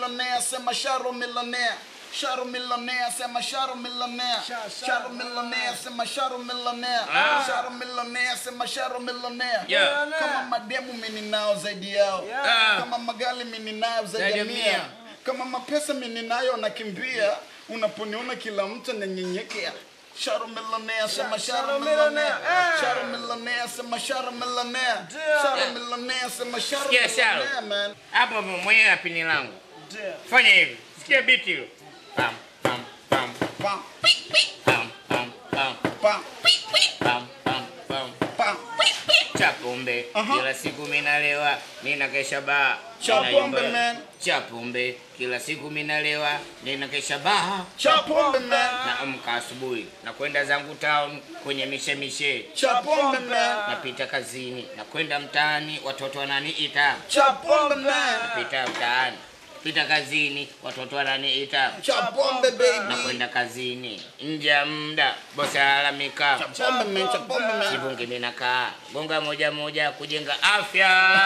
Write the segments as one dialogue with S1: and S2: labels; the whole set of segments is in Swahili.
S1: millionaire, sema Sharo millionaire. Sharo millionaire, sema Sharo millionaire. Sharo millionaire, sema Sharo millionaire. Sharo millionaire, sema Sharo millionaire.
S2: Yeah.
S1: Kama mademu mimi ninao zaidi yao.
S2: Ah.
S1: Kama magali mimi ninayo zaidi
S2: Zaidi
S1: ya
S2: ya
S1: mia.
S2: mia.
S1: Kama mapesa mimi ninayo nakimbia. Unaponiona kila mtu ananyenyekea. Sharo millionaire, sema Sharo
S3: Sharo
S1: millionaire.
S3: millionaire, eh.
S1: Sharo millionaire, sema Sharo millionaire.
S3: Ndio.
S1: Sharo millionaire, sema Sharo
S2: Sikia, Sharo.
S1: millionaire, man.
S2: Hapo mwenyewe na pini langu.
S3: Ndio.
S2: Fanya hivi. Sikia biti hilo. Pam pam pam
S1: Pam,
S2: pam pam pam
S1: pam,
S2: pam pam pam.
S1: pam.
S2: Cha pombe
S1: Aha.
S2: kila siku minalewa, nina kesha baa.
S1: Cha
S2: Ninaimba.
S1: pombe, man.
S2: Cha pombe kila siku minalewa, nina kesha baa.
S1: Cha pombe, man.
S2: Naamka asubuhi na kwenda zangu town kwenye mishemishe,
S1: Cha pombe, man.
S2: napita kazini na kwenda mtaani, watoto wananiita.
S1: Cha pombe, man.
S2: Pita mtaani, pita kazini, watoto wananiita.
S1: Cha pombe,
S2: na
S1: baby.
S2: kwenda kazini nje ya muda, bosi alalamika.
S1: Cha pombe, man. Cha pombe, man.
S2: Sivungi mimi nakaa gonga moja moja kujenga afya.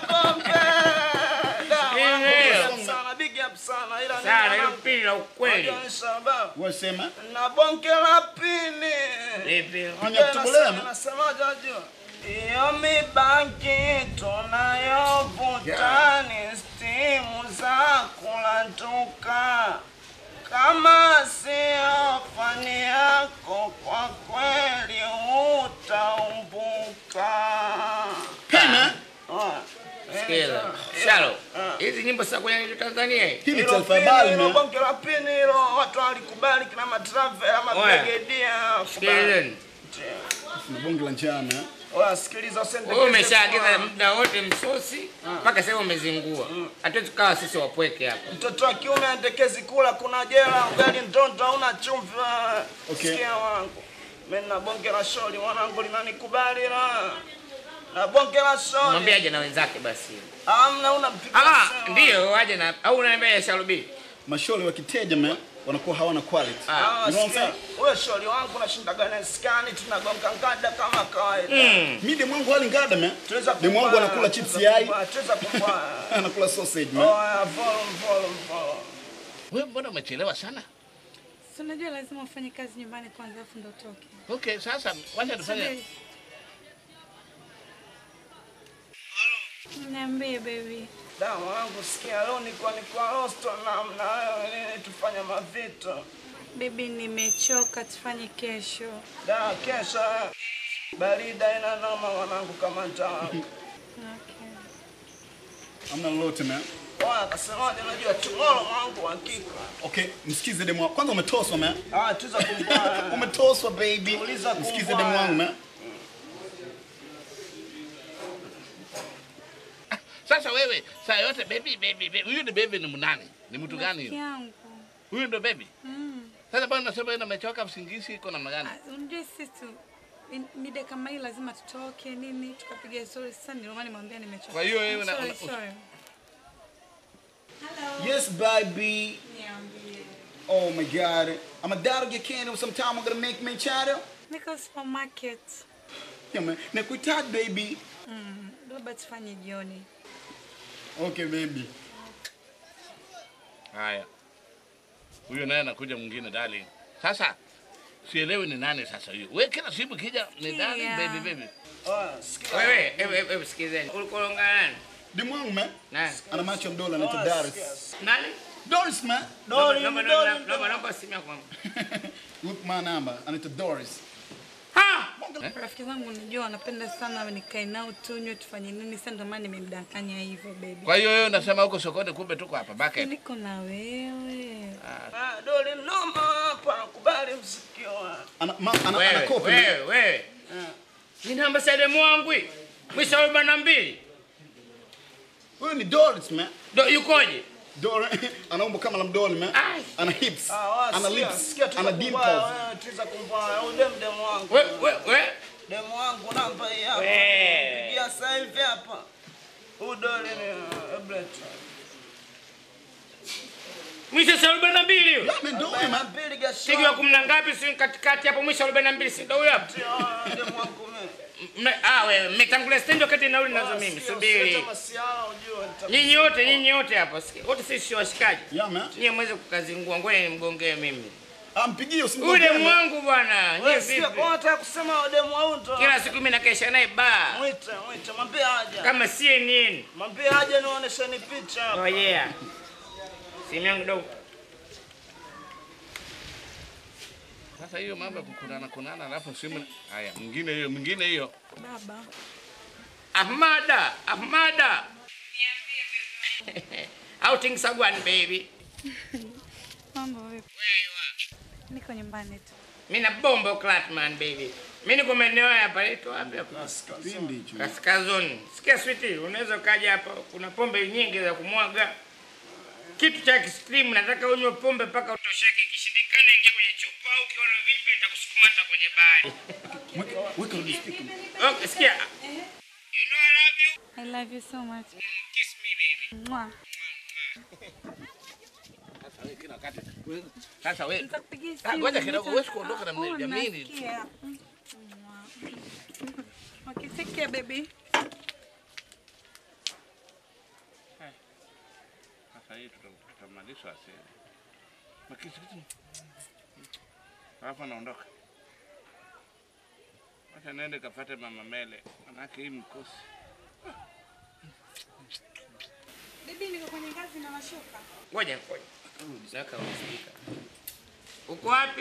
S2: Ndio.
S3: Sana big up sana ila
S2: Sana
S3: ni
S2: hilo pili la ukweli.
S3: Unajua ni sababu
S1: Wasema.
S3: na bonge la pini.
S2: Lipi?
S1: Anya kutubulea, man.
S3: Nasemaje unajua? Iyo mibangi tunayovuta ni stimu za kulantuka. Kama sio fani yako, kwa kweli utaumbuka.
S1: Hey, man.
S3: Ah,
S2: Sikiza. Shalo. Hizi nyimbo sasa kwenye radio Tanzania hii.
S1: Hii ni
S3: Hilo
S1: taifa
S3: pini,
S1: habari,
S3: hilo
S1: man.
S3: bonge la pini hilo, watu walikubali kina matravel ama
S2: Oya.
S3: brigedia.
S2: Sikilizeni.
S1: Ni bonge la njana. eh.
S3: Oya, sikiliza usendekeze
S2: Wewe umeshaagiza
S3: kwa-
S2: muda wote msosi mpaka sasa umezingua. Hatuwezi kukaa sisi wapweke hapa.
S3: Mtoto wa kiume andekezi kula, kuna jela, ugali ndondo, hauna chumvi.
S1: Okay.
S3: Sikia wangu, mimi na bonge la sholi mwanangu linanikubali la na bonge la sholi.
S2: Mwambie aje na wenzake basi.
S3: Amna unampiga
S2: Ah,
S3: simu.
S2: ndio aje na au unaambia ya Sharubi.
S1: Mashole wakiteja, man, wanakuwa hawana quality.
S2: Ah.
S3: Ah,
S1: You know what I'm
S3: sikia,
S1: saying?
S3: wewe sholi wangu nashindaga na skani, tunagonga ngada kama kawaida.
S2: Mm.
S1: Mi demu wangu hali ngada, man.
S3: Tuweza
S1: Demu wangu
S3: kumbana,
S1: anakula chips
S3: tuweza
S1: yai,
S3: kumbana, Tuweza kumbana.
S1: anakula sausage, man.
S3: Oya, volume, volume, volume.
S4: Wewe mbona umechelewa sana?
S5: Si unajua lazima ufanye kazi nyumbani kwanza afu ndo utoke.
S4: Okay, sasa wacha tufanye.
S5: Subiri. Niambie baby.
S3: Da, mwanangu sikia, leo nilikuwa niko rosto namna wewe nini tufanye mavito.
S5: Baby nimechoka tufanye kesho.
S3: Da, kesho barida ina noma mwanangu kama ntawa.
S5: Okay.
S1: Amna lolote, man.
S3: Oya, akasemaje unajua tomorrow mwanangu hakika.
S1: Okay, msikize demu wangu. Kwanza umetoswa, man.
S3: Ah, tuza kumbana.
S1: Umetoswa, baby.
S3: Uliza
S1: Msikize
S3: kumbaya.
S1: demu wangu, man.
S4: Sasa wewe saa yote baby baby baby. Huyu ni baby ni mnani? Ni mtu gani
S5: Rafiki
S4: huyo?
S5: yangu.
S4: Huyu ndo baby.
S5: Mm.
S4: Sasa bwana unasema yeye amechoka usingizi iko namna gani?
S5: Ah, Unajua sisi tu mi- mida kama hii lazima tutoke nini tukapiga story. Sasa ndio maana nimwambia nimechoka.
S4: Kwa hiyo wewe una-
S5: Sorry,
S4: una-
S5: sorry.
S1: Yes, baby.
S5: Niambie.
S1: Oh my God. I'm a dad get candy sometime I'm gonna make me channel.
S5: Niko supermarket.
S1: Yeah, man. Nakuhitaji, baby.
S5: Mm. Labda tufanye jioni.
S1: Okay, baby.
S4: Haya. Huyu naye anakuja mwingine darling. Sasa sielewi ni nani sasa huyo. Wewe kila siku kija ni darling
S5: Sikia.
S4: baby baby.
S3: Oya, sikia.
S2: Wewe, hebu hebu sikizeni. Ulikuwa unaongea nani?
S1: Demu wangu, man.
S2: Nani?
S1: Ana macho mdola anaitwa
S3: Oya,
S1: Doris.
S3: sikia.
S2: Nani?
S1: Doris, man.
S3: Dori,
S2: Naomba
S3: dori,
S2: naomba
S3: dori.
S2: naomba naomba simu yako.
S1: Look my number. Anaitwa Doris.
S2: Ha!
S5: Rafiki zangu unajua wanapenda sana nikae nao tunywe tufanye nini. Sasa ndio maana nimemdanganya hivyo baby.
S4: Kwa hiyo wewe unasema huko sokoni kumbe tuko hapa market.
S5: Niko na wewe.
S3: Ah, doli noma hapa, kubali usikiwa.
S1: Ana, ma, ana, ana
S2: Wewe,
S1: kopi, man.
S2: wewe, wewe. Ni namba sasa mwangu hii. Mwisho wa arobaini na mbili.
S1: Huyu ni Doris, man.
S2: Ndo yukoje?
S1: Doris ana umbo kama la mdoli, man.
S2: Ai.
S1: Ana hips.
S3: Ah, wa,
S1: Ana
S3: sikia,
S1: lips.
S3: sikia, tuza
S1: Ana
S3: kumbana,
S1: dimples.
S3: wewe, tuza kumbana. Huyu dem demu wangu.
S2: We we we.
S3: Demu wangu namba hii hapa.
S2: We.
S3: Pigia sasa hivi hapa. Huyu doli ni uh, Ebret.
S2: Mwisho sa arobaini na mbili huyo.
S1: Yeah, man, do it, man.
S3: Mbili gasho.
S2: Siku ya kumi na ngapi si katikati hapo mwisho arobaini na mbili si ndo huyo hapo.
S3: Demu wangu mimi.
S2: mna- ah, wewe mmetangulia stendi wakati nauli nazo mimi. Subiri.
S3: masiala ujue nita-
S2: Nyinyi wote, nyinyi wote hapa. sikia, Wote sisi sio washikaji.
S1: Yeah, man.
S2: Nyinyi mweze kukazingua. Ngoja nimgongee mimi.
S1: Ah, mpigie
S2: Ule
S1: usimgongee.
S2: mwangu bwana. Nyinyi
S3: Wewe sikia,
S2: vipi?
S3: kwa unataka kusema wademu au ndo?
S2: Kila siku mimi nakesha naye baa.
S3: Mwite, mwite, mwambie aje.
S2: Kama CNN.
S3: Mwambie aje nionyesheni picha.
S2: Oh yeah. Simu yangu dogo.
S4: Sasa hiyo mambo ya kukunana kunana alafu simu haya mwingine hiyo mwingine hiyo.
S5: Baba.
S2: Ahmada, Ahmada. Outing Sagwan baby.
S5: Mambo vipi?
S2: Where you are?
S5: Niko nyumbani tu.
S2: Mimi na bombo Clatman baby. Mimi niko maeneo hapa leto wapi hapa?
S1: Kipindi hicho.
S2: Kaskazini. Sikia sweetie, unaweza ukaja hapa. Kuna pombe nyingi za kumwaga. Kitu cha extreme, nataka unywe pombe mpaka utosheke. Ikishindikana ingia kwenye chupa au ukiona vipi nitakusukuma hata kwenye bari.
S1: Weka rudi speaker.
S2: Okay, sikia. You know I love you.
S5: I love you so much.
S2: Kiss me baby.
S5: Mwa.
S4: Sasa wewe kila wakati. wewe- Sasa wewe
S5: Nitakupigia
S4: Ah,
S5: simu.
S4: ngoja kidogo,
S5: nita-
S4: huwezi kuondoka na
S5: Ah,
S4: mimi,
S5: oh,
S4: jamini.
S5: nasikia. Mm, mwa. Okay, take care baby.
S4: sasa hii tuta- tutamaliza asili. Makisi kitu. Alafu anaondoka. Acha nende kafate mama Mele. Manake hii mkosi.
S5: Baby niko kwenye ngazi na mashuka.
S2: Ngoja ngoja. Saka usikika. Uko wapi?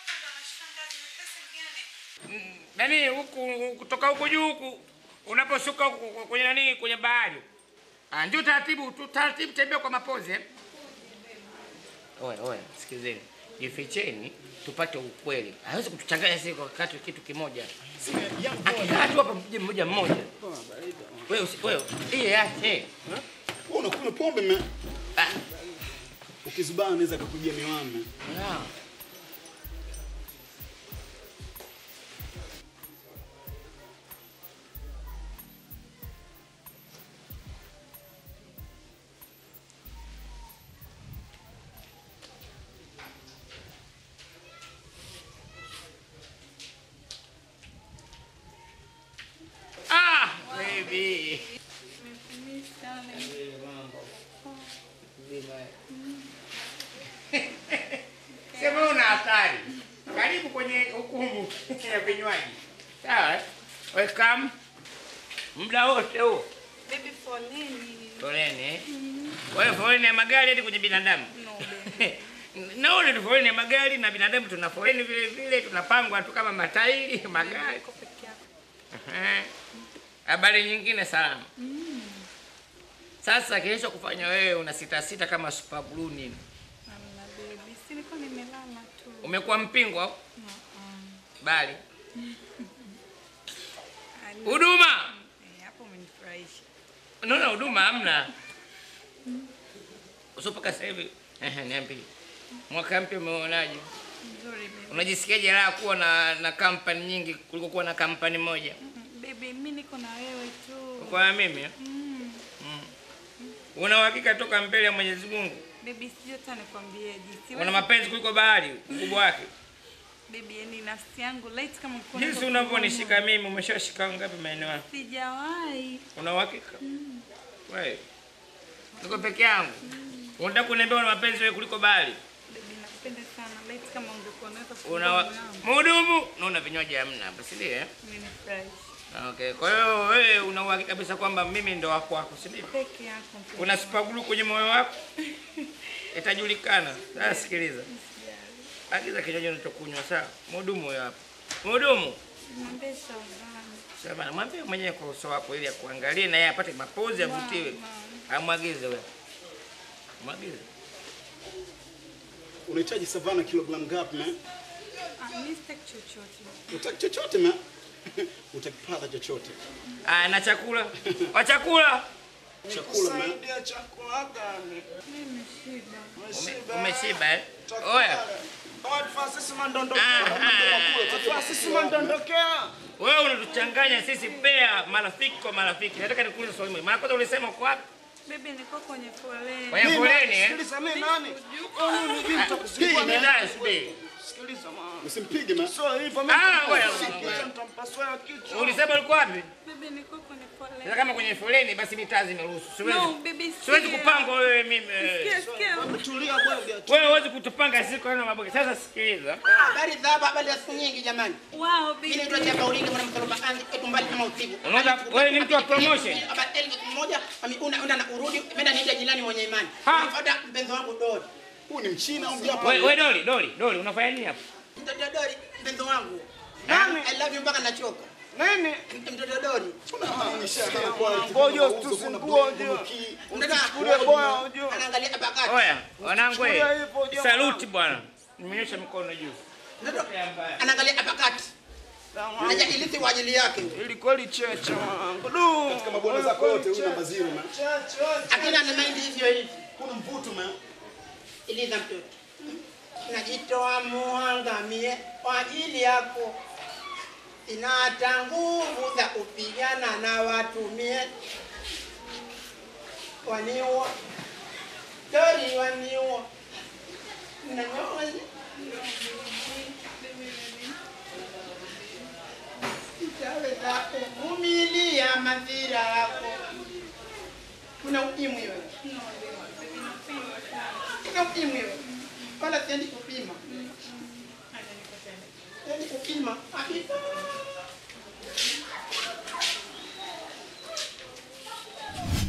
S2: Mm, Nani huku kutoka huku juu huku unaposhuka huku kwenye nani kwenye bahari. Ah, ndio taratibu tu taratibu tembea kwa mapozi eh. Oya oya, sikizeni. Jificheni tupate ukweli. Hawezi kutuchanganya sisi kwa wakati kitu kimoja. Akikaa tu hapa mmoja mmoja mmoja. Wewe usi- wewe, hii yake.
S1: Wewe unakunywa pombe man.
S2: Ah,
S1: Ukizubaa anaweza akakujia miwani.
S2: ah. Ah, baby. Sema una hatari. Karibu kwenye hukumu ya vinywaji. Sawa? eh? Welcome. Muda wote huo.
S5: Baby foleni.
S2: Foleni eh? Wewe foleni ya magari hadi kwenye binadamu.
S5: No baby.
S2: Naona tu foleni ya magari na binadamu tuna foleni vile vile tunapangwa tu kama matairi magari.
S5: Niko peke yako.
S2: Ehe. Habari nyingine salama. Sasa kesho kufanya wewe una sita sita kama super glue nini?
S5: Hamna baby. Si niko nimelala tu.
S2: Umekuwa mpingo au? Bali.
S5: Ani-
S2: Huduma.
S5: Eh, Hapo umenifurahisha.
S2: Unaona huduma hamna. Usipaka sasa hivi. Ehe, niambie. Mwaka mpya umeonaje?
S5: Nzuri baby.
S2: Unajisikiaje raha kuwa na na kampani nyingi kuliko kuwa na kampani moja?
S5: Mm, Baby, mimi niko na wewe tu.
S2: Kwa mimi eh?
S5: Mm.
S2: una uhakika toka mbele ya Mwenyezi Mungu?
S5: Baby, sijui hata nikwambieje. Siwezi-
S2: Una mapenzi kuliko bahari ukubwa wake.
S5: Baby, yani nafsi yangu light kama ulikuwa
S2: Jinsi
S5: unataka
S2: unavyonishika mimi, umeshashika ngapi maeneo yako?
S5: kuona. Sijawahi.
S2: Una uhakika? Wewe. Niko peke yangu. Unataka kuniambia una mapenzi wewe kuliko bahari?
S5: Baby, nakupenda sana. Light kama ungekuwa unaweza
S2: Una wa-
S5: kuona.
S2: mhudumu, naona vinywaji hamna hapa, si ndio? eh?
S5: Umenifurahisha.
S2: Okay. Kwa hiyo wewe una uhakika kabisa kwamba mimi ndo wako wako, si ndio?
S5: Peke yako. mpenzi
S2: Una
S5: wangu.
S2: spagulu kwenye moyo wako? Itajulikana. Sasa sikiliza. Agiza kinywaji unachokunywa sawa? Mhudumu huyo hapa. Mhudumu.
S5: Mwambie Shavani.
S2: Sasa mwambie mwenyewe kwa uso wako ili akuangalie na yeye apate mapozi avutiwe. Amwagize wewe. Mwagize.
S1: Unahitaji savana kilogramu ngapi man?
S5: Ah, mimi sitaki chochote.
S1: Utaki chochote man? Utakipata chochote.
S2: Ah, na chakula. Wa chakula.
S1: Chakula man.
S3: Saidia chakula gani?
S5: Mimi shida.
S2: Ume- Umeshiba eh? Oya.
S3: Oya, Francis mandondokea.
S2: Ah,
S3: Francis mandondokea.
S2: Wewe unatuchanganya sisi pea marafiki kwa marafiki. Nataka nikuulize swali moja. Mara kwanza ulisema uko wapi?
S5: Baby, niko kwenye foleni.
S2: Kwenye foleni eh?
S3: Sikiliza mimi nani?
S2: Hii ni naye subiri.
S3: sikiliza mama.
S1: Usimpige ma.
S3: So hivyo mimi
S2: Ah, ngoja,
S3: nitampasua
S2: ngoja.
S3: kichwa, nitampasua kichwa.
S2: Ulisema ulikuwa wapi?
S5: Bibi niko kwenye
S2: Sasa
S5: foleni.
S2: kama kwenye foleni basi mitaa zimeruhusu. Siwezi.
S5: No, bibi
S2: Siwezi
S5: sikia.
S2: kupangwa wewe mimi.
S5: Sikia, sikia.
S3: Tulia bwana.
S2: Wewe huwezi kutupanga siku na maboga. Sasa sikiliza.
S6: Habari za hapa, habari za siku nyingi jamani.
S5: Wow,
S6: Mimi
S5: bibi.
S6: naitwa Chapa Ulinge mwana msaloba anzi etu mbali kama usiku.
S2: Unaweza wewe ni mtu wa promotion.
S6: Hapa elfu moja mami una una na urudi menda niende jirani mwenye imani.
S2: Ha.
S6: Nifuata mpenzi wangu Dori.
S1: Huu ni mchina au mjapa?
S2: Wewe wewe Doli, Doli, Doli unafanya nini hapa?
S6: Mtoto Dori mpenzi wangu.
S3: Nani?
S6: I love you mpaka nachoka.
S3: Nini?
S6: Mtoto Dori.
S3: Ngoja usitusumbue ndio.
S6: Mtoto
S3: Kule boya unajua.
S6: anaangalia hapa kati.
S2: Oya, wanangu
S3: Chukulia
S2: wewe.
S3: hivyo, jamaa.
S2: Saluti bwana. Nimenyosha mikono juu.
S6: Mtoto anaangalia hapa kati. Naja ilithi kwa ajili yake.
S3: Ili kweli cheche mwanangu. Du.
S1: Katika mabwana zako yote huyu namba zero ma.
S6: Akina ana mind hivyo hivi.
S1: Kuna mvuto ma.
S6: Iliza mtoto. Najitoa muangamie kwa ajili yako. Sina hata nguvu za kupigana na watumie. Waniua. Dori waniua. Nanyoa. Sitaweza kuvumilia madhira yako. Kuna ukimwi wewe. Kuna ukimwi wewe. Wala siendi kupima. Siendi kupima. Kabisa.